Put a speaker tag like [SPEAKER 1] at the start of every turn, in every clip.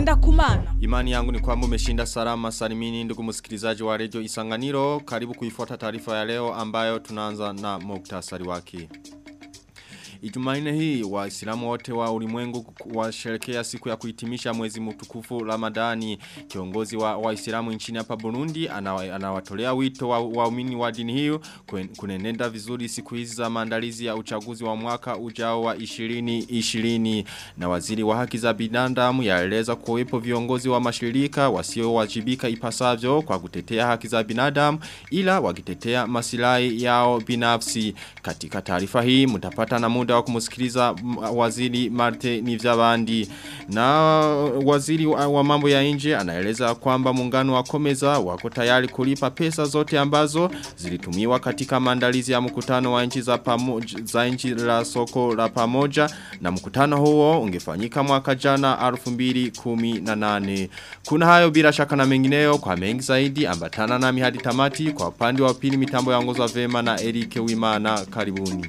[SPEAKER 1] ngenda kumana.
[SPEAKER 2] Imani yangu ni kwamba umeshinda salama salimini ndugu msikilizaji wa redio Isanganiro. Karibu kuifuata taarifa ya leo ambayo tunaanza na muktasari wake. Ijumaine hii waislamu wote wa ulimwengu washerekea siku ya kuhitimisha mwezi mtukufu Ramadani. Kiongozi wa waislamu nchini hapa Burundi anawatolea ana wito wa waumini wa dini hiyo kunenenda vizuri siku hizi za maandalizi ya uchaguzi wa mwaka ujao wa 2020 na waziri wa haki za binadamu yaeleza kuwepo viongozi wa mashirika wasiowajibika ipasavyo kwa kutetea haki za binadamu ila wakitetea masilahi yao binafsi. Katika taarifa hii mtapata na muda wa kumusikiliza waziri Marte Nivyabandi na waziri wa, wa mambo ya nje anaeleza kwamba muungano wa Komeza wako tayari kulipa pesa zote ambazo zilitumiwa katika maandalizi ya mkutano wa nchi za pamoja za nchi la soko la pamoja na mkutano huo ungefanyika mwaka jana 2018 kuna hayo bila shaka na mengineyo kwa mengi zaidi ambatana nami hadi tamati kwa upande wa pili mitambo yaongozwa vema na Erike Wimana karibuni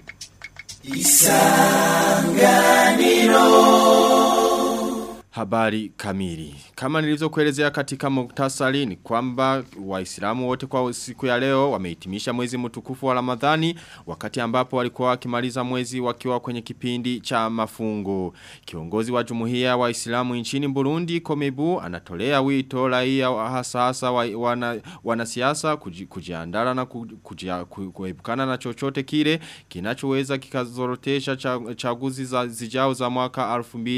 [SPEAKER 2] Isanganiro Habari kamili. Kama nilivyo kuelezea katika muktasari ni kwamba waislamu wote kwa siku ya leo wamehitimisha mwezi mtukufu wa Ramadhani wakati ambapo walikuwa wakimaliza mwezi wakiwa kwenye kipindi cha mafungo. Kiongozi wa jumuiya wa Waislamu nchini Burundi Komebu anatolea wito raia hasa hasa wana, wanasiasa kuji, kujiandara na kujia, kuepukana na chochote kile kinachoweza kikazorotesha chaguzi za zijao za mwaka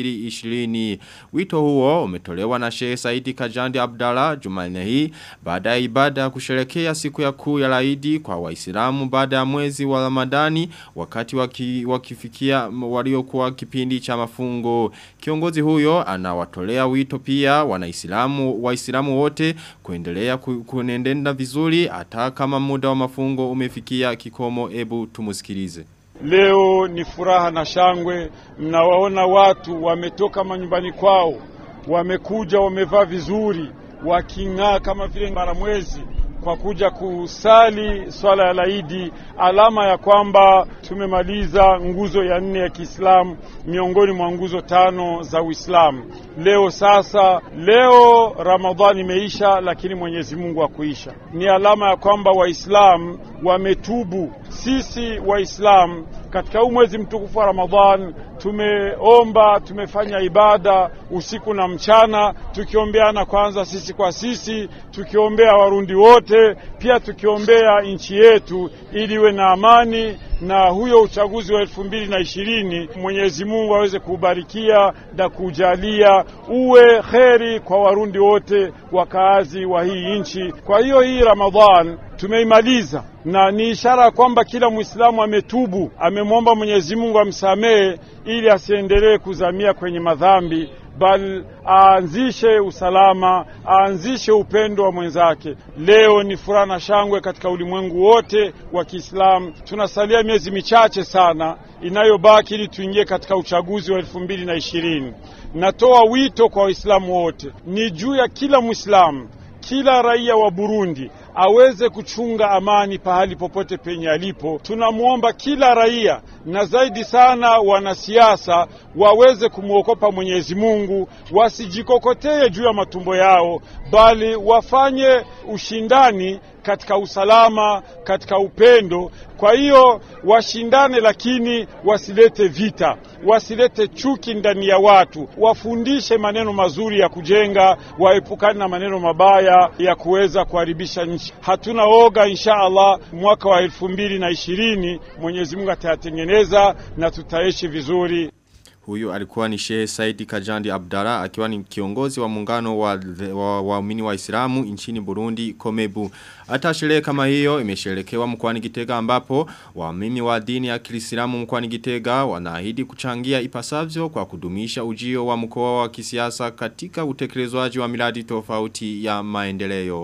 [SPEAKER 2] 2020. Wito huo umetolewa na Sheikh Saidi Kajandi Abdalla Jumanne hii baada ya ibada ya kusherekea siku ya kuu ya Laidi kwa Waislamu baada ya mwezi wa Ramadhani wakati waki, wakifikia waliokuwa kipindi cha mafungo. Kiongozi huyo anawatolea wito pia wanaislamu waislamu wote kuendelea kunendenda vizuri hata kama muda wa mafungo umefikia kikomo ebu tumusikilize.
[SPEAKER 3] Leo ni furaha na shangwe, mnawaona watu wametoka manyumbani kwao, wamekuja wamevaa vizuri, waking'aa kama vile mbaramwezi kwa kuja kusali swala ya laidi, alama ya kwamba tumemaliza nguzo ya nne ya Kiislamu miongoni mwa nguzo tano za Uislamu. Leo sasa, leo Ramadhani imeisha, lakini Mwenyezi Mungu hakuisha. Ni alama ya kwamba Waislamu wametubu. Sisi Waislamu katika huu mwezi mtukufu wa Ramadhan tumeomba, tumefanya ibada usiku na mchana, tukiombeana kwanza sisi kwa sisi, tukiombea Warundi wote, pia tukiombea nchi yetu ili iwe na amani na huyo uchaguzi wa elfu mbili na ishirini Mwenyezi Mungu aweze kuubarikia na kujalia uwe kheri kwa Warundi wote wakaazi wa hii nchi. Kwa hiyo hii Ramadhan tumeimaliza na ni ishara kwamba kila Muislamu ametubu, amemwomba Mwenyezi Mungu amsamehe ili asiendelee kuzamia kwenye madhambi bali aanzishe usalama, aanzishe upendo wa mwenzake. Leo ni furaha na shangwe katika ulimwengu wote wa Kiislamu. Tunasalia miezi michache sana inayobaki ili tuingie katika uchaguzi wa elfu mbili na ishirini. Natoa wito kwa Waislamu wote, ni juu ya kila Mwislamu, kila raia wa Burundi aweze kuchunga amani pahali popote penye alipo. Tunamwomba kila raia na zaidi sana wanasiasa waweze kumwokopa Mwenyezi Mungu, wasijikokotee juu ya matumbo yao, bali wafanye ushindani katika usalama, katika upendo. Kwa hiyo washindane, lakini wasilete vita, wasilete chuki ndani ya watu, wafundishe maneno mazuri ya kujenga, waepukane na maneno mabaya ya kuweza kuharibisha nchi. Hatuna oga, insha Allah, mwaka wa elfu mbili na ishirini Mwenyezi Mungu atayatengeneza na tutaishi vizuri.
[SPEAKER 2] Huyu alikuwa ni Sheikh Saidi Kajandi Abdara akiwa ni kiongozi wa muungano wa waumini wa, wa Islamu nchini Burundi Komebu. Hata sherehe kama hiyo imesherekewa mkoani Gitega ambapo waumini wa dini ya Kiislamu mkoani Gitega wanaahidi kuchangia ipasavyo kwa kudumisha ujio wa mkoa wa kisiasa katika utekelezwaji wa miradi tofauti ya maendeleo.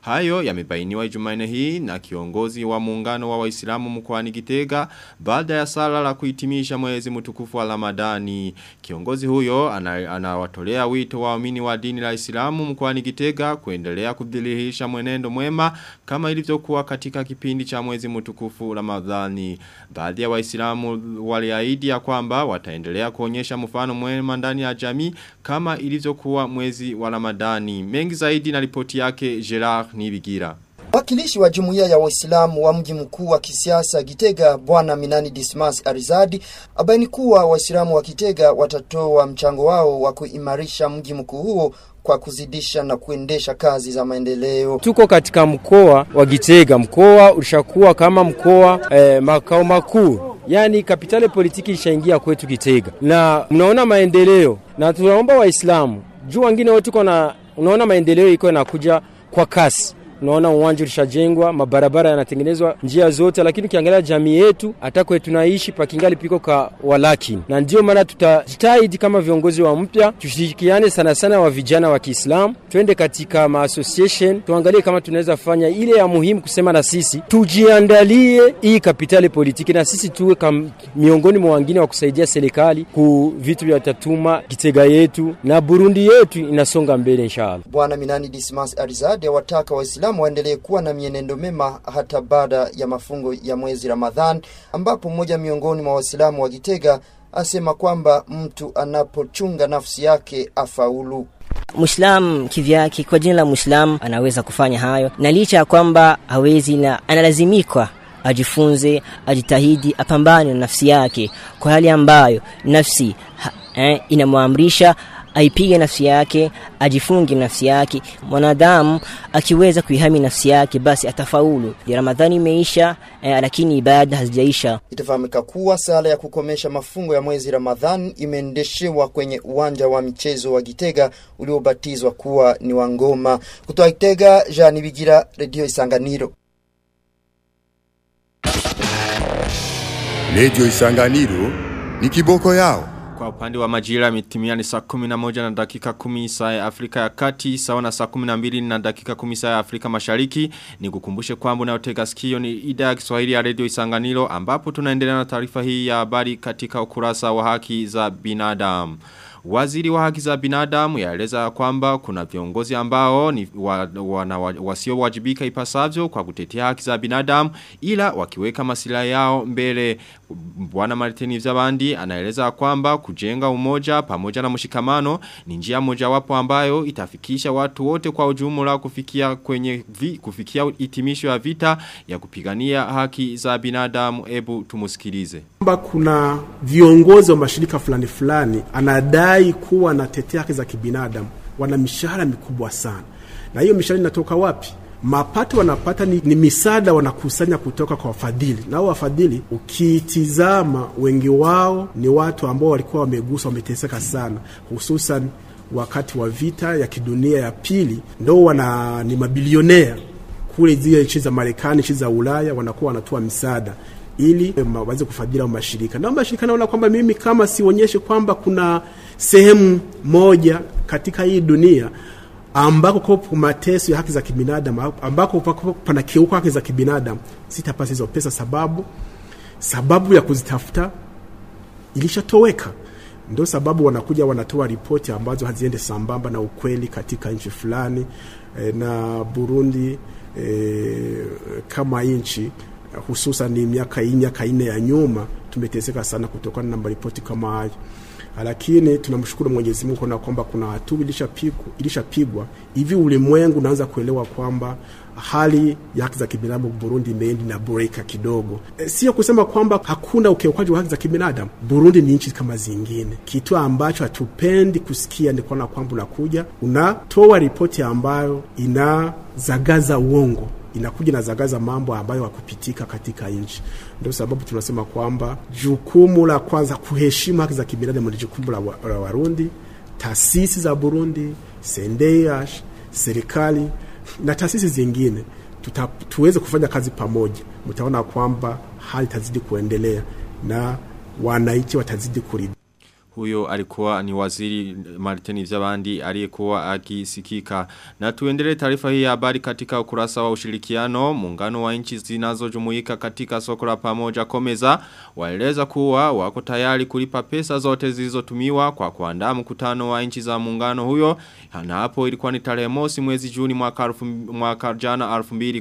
[SPEAKER 2] Hayo yamebainiwa Jumanne hii na kiongozi wa muungano wa Waislamu mkoani Gitega baada ya sala la kuhitimisha mwezi mtukufu wa Ramadani. Kiongozi huyo anawatolea ana wito waumini wa dini la Islamu mkoani Gitega kuendelea kudhihirisha mwenendo mwema kama ilivyokuwa katika kipindi cha mwezi mtukufu Ramadhani. Baadhi ya Waislamu waliahidi ya kwamba wataendelea kuonyesha mfano mwema ndani ya jamii kama ilivyokuwa mwezi wa Ramadani. Mengi zaidi na ripoti yake Gerard Nibigira.
[SPEAKER 1] Wakilishi wa jumuiya ya Waislamu wa mji mkuu wa kisiasa Gitega Bwana Minani Dismas Arizadi abaini kuwa Waislamu wa Gitega watatoa mchango wao wa kuimarisha mji mkuu huo kwa kuzidisha na kuendesha kazi za maendeleo.
[SPEAKER 4] Tuko katika mkoa wa Gitega, mkoa ulishakuwa kama mkoa eh, makao makuu yani kapitale politiki ishaingia kwetu Gitega, na mnaona maendeleo, na tunaomba Waislamu juu wengine wote tuko na, unaona maendeleo iko inakuja kwa kasi unaona uwanja ulishajengwa, mabarabara yanatengenezwa njia zote, lakini ukiangalia jamii yetu hata kwetu tunaishi pakingali piko ka walakini, na ndio maana tutajitahidi kama viongozi wa mpya tushirikiane sana sana wa vijana wa Kiislamu, twende katika ma association tuangalie kama tunaweza fanya ile ya muhimu kusema, na sisi tujiandalie hii kapitali politiki, na sisi tuwe kam, miongoni mwa wengine wa kusaidia serikali ku vitu vya tatuma Kitega yetu na Burundi yetu inasonga mbele inshallah.
[SPEAKER 1] Bwana Minani Dismas Arizade awataka Waislamu Waislamu waendelee kuwa na mienendo mema hata baada ya mafungo ya mwezi Ramadhan, ambapo mmoja miongoni mwa Waislamu wa Gitega asema kwamba mtu anapochunga nafsi yake afaulu.
[SPEAKER 5] Muislam kivyake, kwa jina la Muislam anaweza kufanya hayo, na licha ya kwamba hawezi na analazimikwa ajifunze, ajitahidi, apambane na nafsi yake kwa hali ambayo nafsi ha, eh, inamwamrisha aipige nafsi yake, ajifunge nafsi yake. Mwanadamu akiweza kuihami nafsi yake, basi atafaulu. Ya Ramadhani imeisha eh, lakini ibada hazijaisha.
[SPEAKER 1] Itafahamika kuwa sala ya kukomesha mafungo ya mwezi Ramadhan imeendeshewa kwenye uwanja wa michezo wa Gitega uliobatizwa kuwa ni wa Ngoma. Kutoka Gitega, Jean Bigira, Radio Isanganiro.
[SPEAKER 6] Radio Isanganiro ni kiboko yao.
[SPEAKER 2] Kwa upande wa majira mitimia ni saa 11 na dakika 10 saa ya Afrika ya Kati sawa na saa 12 na dakika 10 saa ya Afrika Mashariki ni kukumbushe kwamba unayotega sikio ni idhaa ya Kiswahili ya Radio Isanganiro ambapo tunaendelea na taarifa hii ya habari katika ukurasa wa haki za binadamu. Waziri wa haki za binadamu yaeleza kwamba kuna viongozi ambao ni wa, wana, wasio wajibika ipasavyo kwa kutetea haki za binadamu ila wakiweka masila yao mbele Bwana Martini Vzabandi anaeleza kwamba kujenga umoja pamoja na mshikamano ni njia mojawapo ambayo itafikisha watu wote kwa ujumla kufikia kwenye vi, kufikia hitimisho ya vita ya kupigania haki za binadamu ebu tumusikilize
[SPEAKER 7] kwamba kuna viongozi wa mashirika fulani fulani anadai kuwa anatetea haki za kibinadamu wana mishahara mikubwa sana na hiyo mishahara inatoka wapi mapato wanapata ni, ni misaada wanakusanya kutoka kwa wafadhili nao wafadhili ukitizama wengi wao ni watu ambao walikuwa wameguswa wameteseka sana hususan wakati wa vita ya kidunia ya pili ndo wana ni mabilionea kule zile nchi za marekani nchi za ulaya wanakuwa wanatoa misaada ili waweze kufadhili au mashirika na mashirika naona kwamba mimi kama sionyeshe kwamba kuna sehemu moja katika hii dunia ambako kwa mateso ya haki za kibinadamu ambako pana kiuka haki za kibinadamu sitapata hizo pesa sababu sababu ya kuzitafuta ilishatoweka ndio sababu wanakuja wanatoa ripoti ambazo haziende sambamba na ukweli katika nchi fulani e, na Burundi e, kama nchi hususan ni miaka hii miaka ine ya nyuma tumeteseka sana kutokana na maripoti kama hayo lakini tunamshukuru Mwenyezi Mungu kuona kwamba kuna hatua ilishapigwa ilishapigwa hivi ulimwengu unaanza kuelewa kwamba hali ya haki za kibinadamu Burundi imeendi na boreka kidogo. E, sio kusema kwamba hakuna ukiukaji wa haki za kibinadamu. Burundi ni nchi kama zingine. Kitu ambacho hatupendi kusikia ni kuona kwamba unakuja unatoa ripoti ambayo inazagaza uongo inakuja na zagaza mambo ambayo hakupitika katika nchi. Ndio sababu tunasema kwamba jukumu la kwanza kuheshimu haki za kibinadamu ni jukumu la, wa, la Warundi, taasisi za Burundi, SNDH, serikali na taasisi zingine tuta, tuweze kufanya kazi pamoja, mtaona kwamba hali itazidi kuendelea na wananchi watazidi kuridhika.
[SPEAKER 2] Huyo alikuwa ni waziri Martini Vyabandi aliyekuwa akisikika. Na tuendelee taarifa hii ya habari katika ukurasa wa ushirikiano. Muungano wa nchi zinazojumuika katika soko la pamoja Komeza waeleza kuwa wako tayari kulipa pesa zote zilizotumiwa kwa kuandaa mkutano wa nchi za muungano huyo. Na hapo ilikuwa ni tarehe mosi mwezi Juni mwaka, arufu, mwaka jana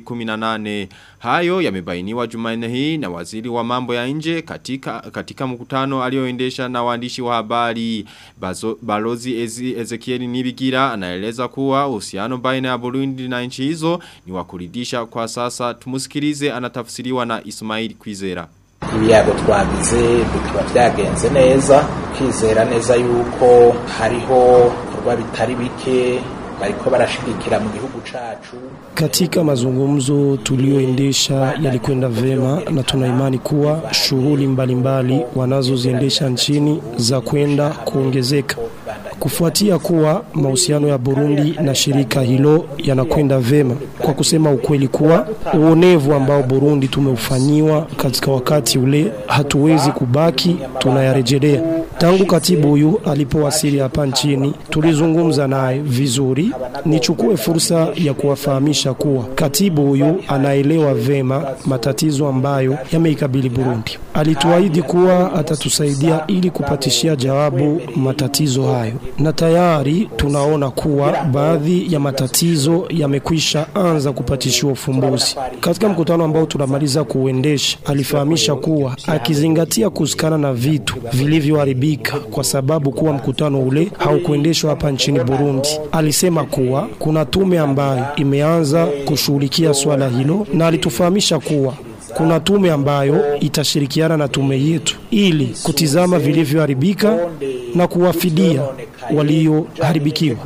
[SPEAKER 2] 2018. Hayo yamebainiwa Jumanne hii na waziri wa mambo ya nje katika katika mkutano alioendesha na waandishi wa habari Bazo, Balozi Ezi, Ezekieli Nibigira anaeleza kuwa uhusiano baina ya Burundi na nchi hizo ni wa kuridhisha kwa sasa tumusikilize anatafsiriwa na Ismail Kwizera
[SPEAKER 8] ibiyago twagize bikaba byagenze neza kwizera neza yuko hariho bikorwa bitari bike bariko barashigikira mu gihugu cacu.
[SPEAKER 9] Katika mazungumzo tulioendesha yalikwenda vema na tuna imani kuwa shughuli mbalimbali wanazoziendesha nchini za kwenda kuongezeka kufuatia kuwa mahusiano ya Burundi na shirika hilo yanakwenda vema. Kwa kusema ukweli kuwa uonevu ambao Burundi tumeufanyiwa katika wakati ule hatuwezi kubaki tunayarejelea. Tangu katibu huyu alipowasili hapa nchini, tulizungumza naye vizuri. Nichukue fursa ya kuwafahamisha kuwa katibu huyu anaelewa vema matatizo ambayo yameikabili Burundi. Alituahidi kuwa atatusaidia ili kupatishia jawabu matatizo hayo, na tayari tunaona kuwa baadhi ya matatizo yamekwisha anza kupatishiwa ufumbuzi. Katika mkutano ambao tunamaliza kuuendesha, alifahamisha kuwa akizingatia kusikana na vitu vilivyoharibika kwa sababu kuwa mkutano ule haukuendeshwa hapa nchini Burundi, alisema kuwa kuna tume ambayo imeanza kushughulikia swala hilo, na alitufahamisha kuwa kuna tume ambayo itashirikiana na tume yetu ili kutizama vilivyoharibika na kuwafidia walioharibikiwa.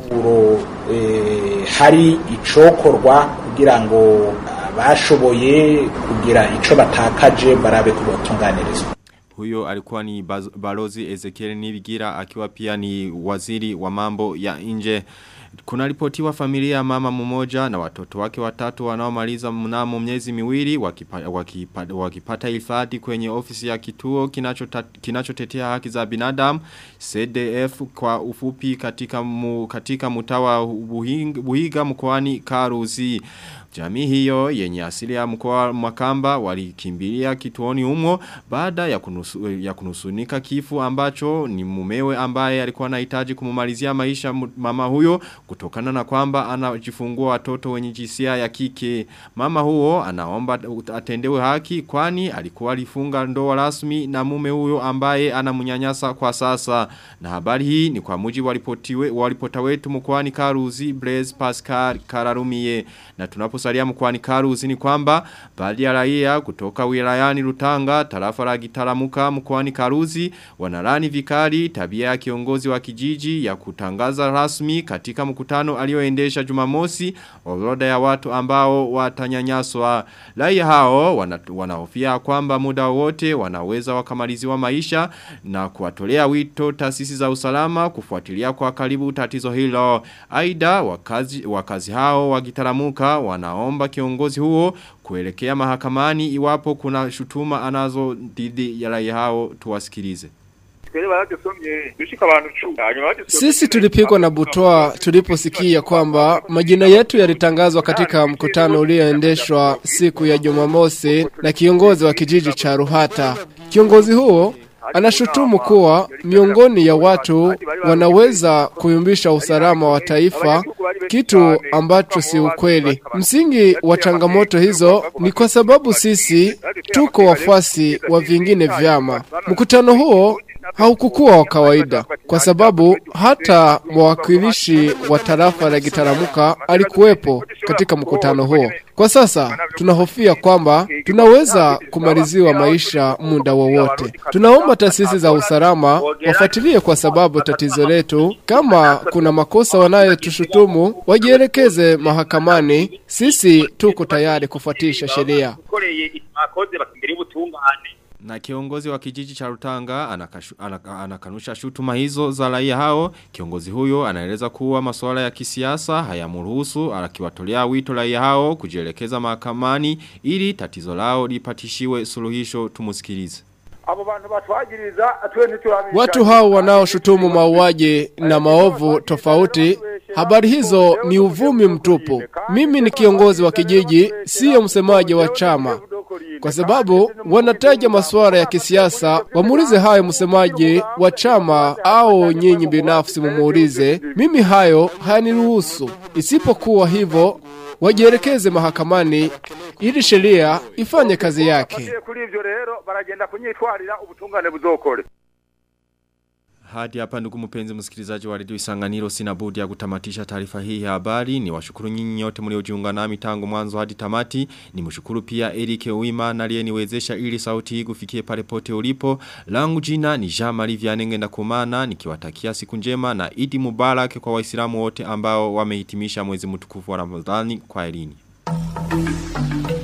[SPEAKER 8] E, hari icokorwa kugira ngo bashoboye kugira ico batakaje barabe kubotunganirizwa.
[SPEAKER 2] Huyo alikuwa ni balozi Ezekiel Nibigira akiwa pia ni waziri wa mambo ya nje. Kuna ripotiwa familia ya mama mmoja na watoto wake watatu wanaomaliza mnamo miezi miwili wakipa, wakipa, wakipata hifadhi kwenye ofisi ya kituo kinachotetea kinacho haki za binadamu CDF kwa ufupi katika mu, katika mtawa Buhiga, Buhiga mkoani Karuzi. Jamii hiyo yenye asili ya mkoa Makamba walikimbilia kituoni humo baada ya, kunusu, ya kunusunika kifu ambacho ni mumewe ambaye alikuwa anahitaji kumumalizia maisha mama huyo kutokana na kwamba anajifungua watoto wenye jinsia ya kike. Mama huo anaomba atendewe haki kwani alikuwa alifunga ndoa rasmi na mume huyo ambaye anamunyanyasa kwa sasa. Na habari hii ni kwa muji walipotiwe walipota wetu mkoani Karuzi Blaise Pascal Kararumie na tunapo kusalia mkwani karuzi ni kwamba baadhi ya raia kutoka wilayani Rutanga tarafa la Gitaramuka mkwani Karuzi wanalani vikali tabia ya kiongozi wa kijiji ya kutangaza rasmi katika mkutano alioendesha Jumamosi orodha ya watu ambao watanyanyaswa raia hao wana, wanahofia kwamba muda wote wanaweza wakamaliziwa maisha na kuwatolea wito taasisi za usalama kufuatilia kwa karibu tatizo hilo aidha wakazi wakazi hao wa Gitaramuka wana anaomba kiongozi huo kuelekea mahakamani iwapo kuna shutuma anazo dhidi ya raia hao tuwasikilize.
[SPEAKER 10] Sisi tulipigwa na butoa tuliposikia kwamba majina yetu yalitangazwa katika mkutano ulioendeshwa siku ya Jumamosi na kiongozi wa kijiji cha Ruhata. Kiongozi huo anashutumu kuwa miongoni ya watu wanaweza kuyumbisha usalama wa taifa, kitu ambacho si ukweli. Msingi wa changamoto hizo ni kwa sababu sisi tuko wafuasi wa vingine vyama. Mkutano huo haukukuwa wa kawaida kwa sababu hata mwakilishi wa tarafa la Gitaramuka alikuwepo katika mkutano huo. Kwa sasa tunahofia kwamba tunaweza kumaliziwa maisha muda wowote. Tunaomba taasisi za usalama wafuatilie kwa sababu tatizo letu, kama kuna makosa wanayotushutumu wajielekeze mahakamani. Sisi tuko tayari kufuatisha sheria.
[SPEAKER 2] Na kiongozi wa kijiji cha Rutanga anakashu, anaka, anakanusha shutuma hizo za raia hao. Kiongozi huyo anaeleza kuwa masuala ya kisiasa hayamruhusu akiwatolea wito raia hao kujielekeza mahakamani ili tatizo lao lipatishiwe suluhisho tumusikilize.
[SPEAKER 11] abo bantu batwagiriza twe ntiturabizi
[SPEAKER 10] Watu hao wanaoshutumu mauaji na maovu tofauti, habari hizo ni uvumi mtupu. Mimi ni kiongozi wa kijiji, siyo msemaji wa chama. Kwa sababu wanataja masuala ya kisiasa, wamuulize hayo msemaji wa chama au nyinyi binafsi mumuulize. Mimi hayo hayaniruhusu. Isipokuwa hivyo, wajielekeze mahakamani ili sheria ifanye kazi yake.
[SPEAKER 11] kuri ivyo rero baragenda kunyitwarira ubutungane buzokore
[SPEAKER 2] Hadi hapa ndugu mpenzi msikilizaji wa redio Isanganiro sina budi ya kutamatisha taarifa hii ya habari. Ni washukuru nyinyi nyote mliojiunga nami tangu mwanzo hadi tamati. Ni mshukuru pia Eric Uima na aliyeniwezesha ili sauti hii kufikie pale pote ulipo. Langu jina ni Jean Marie Vianenge na kumana nikiwatakia siku njema na Idi Mubarak kwa Waislamu wote ambao wamehitimisha mwezi mtukufu wa Ramadhani kwa elini.